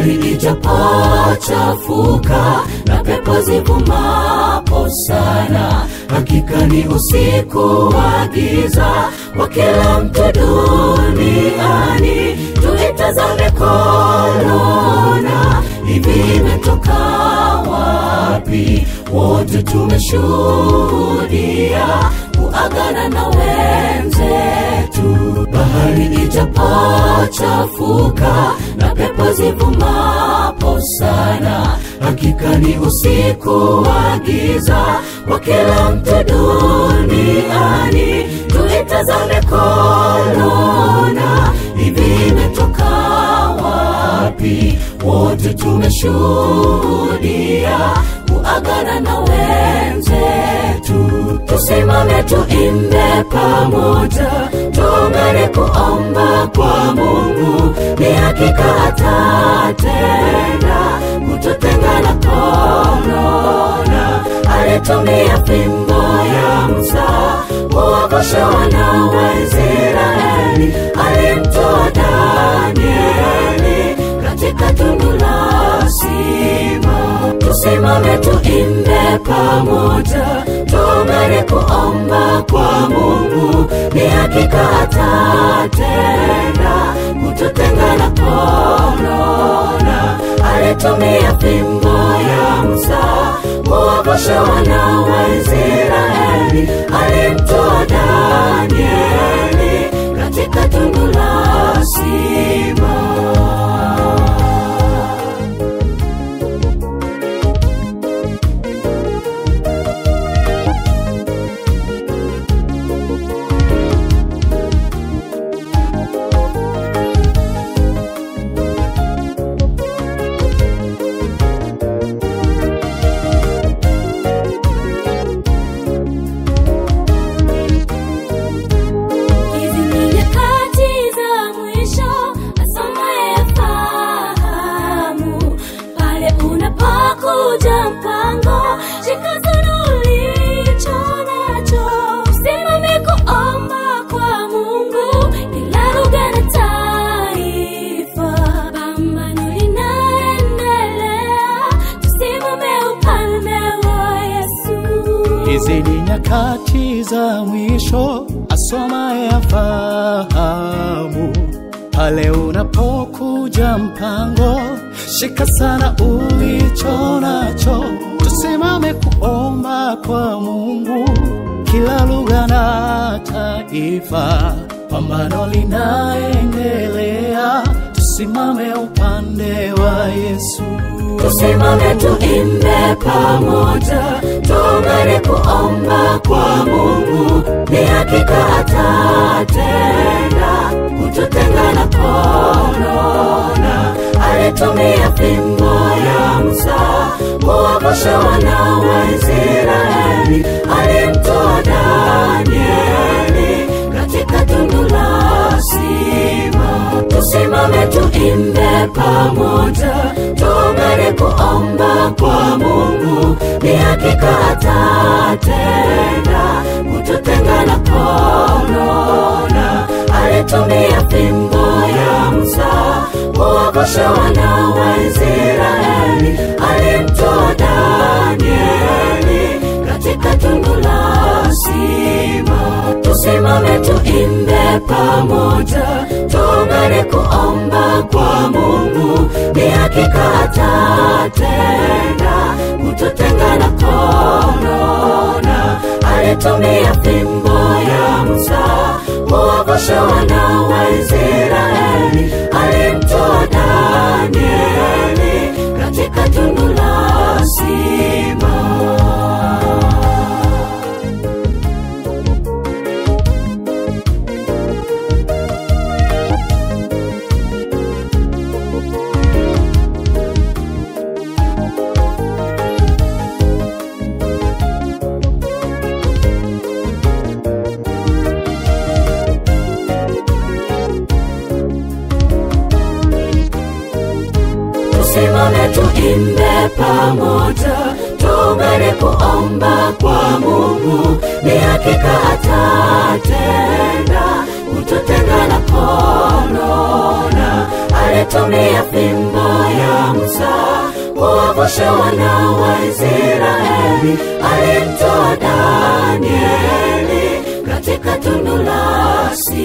bahari ijapochafuka na pepo zivumapo sana, hakika ni usiku wa giza kwa kila mtu duniani. Tuitazame korona, hivi imetoka wapi? Wote tumeshuhudia kuagana na wenzetu. Bahari ijapochafuka na pepo zivumapo sana, hakika ni usiku wa giza kwa kila mtu duniani. Tuitazame korona, hivi imetoka wapi? Wote tumeshuhudia kuagana na wenzetu. Tusimame tuimbe pamoja, tuungane kuomba kwa Mungu, ni hakika atatenda kututenga na korona. Alitumia fimbo ya Musa kuwavusha wana wa Israeli, alimtoa Danieli katika tundu la simba. Tusimame tuimbe pamoja, tuungane kuomba kwa Mungu, ni hakika atatenda kututenga na korona. Alitumia fimbo ya Musa kuwavusha wana wa Israeli, alimtoa Danieli katika tundu la simba. Hizi ni nyakati za mwisho, asomaye afahamu. Pale unapokuja mpango, shika sana ulicho nacho. Usimame kuomba kwa Mungu, kila lugha na taifa. Pambano linaendelea, tusimame upande wa Yesu. Hizi ni nyakati za mwisho, asomaye afahamu. Pale unapokuja mpango, shika sana ulicho nacho. Tusimame kuomba kwa Mungu, kila lugha na taifa. Pambano linaendelea, tusimame upande wa Yesu. Tusimame tuimbe pamoja, tuungane kuomba kwa Mungu, ni hakika atatenda kututenga na korona. Alitumia fimbo ya Musa kuwavusha wana wa Israeli, alimtoa Danieli katika tundu la simba. Tusimame tuimbe pamoja, tuungane kuomba kwa Mungu, ni hakika atatenda kututenga na korona. Alitumia fimbo ya Musa kuwavusha wana wa Israeli, alimtoa Danieli katika tundu la simba. Tusimame tuimbe pamoja, tuungane kuomba kwa Mungu, ni hakika atatenda kututenga na korona. Alitumia fimbo ya Musa kuwavusha wana wa Israeli, alimtoa Danieli katika tundu la simba. tusimame tuimbe pamoja, tuungane kuomba kwa Mungu, ni hakika atatenda kututenga na korona. Alitumia fimbo ya Musa kuwavusha wana wa Israeli, alimtoa Danieli katika tundu la simba.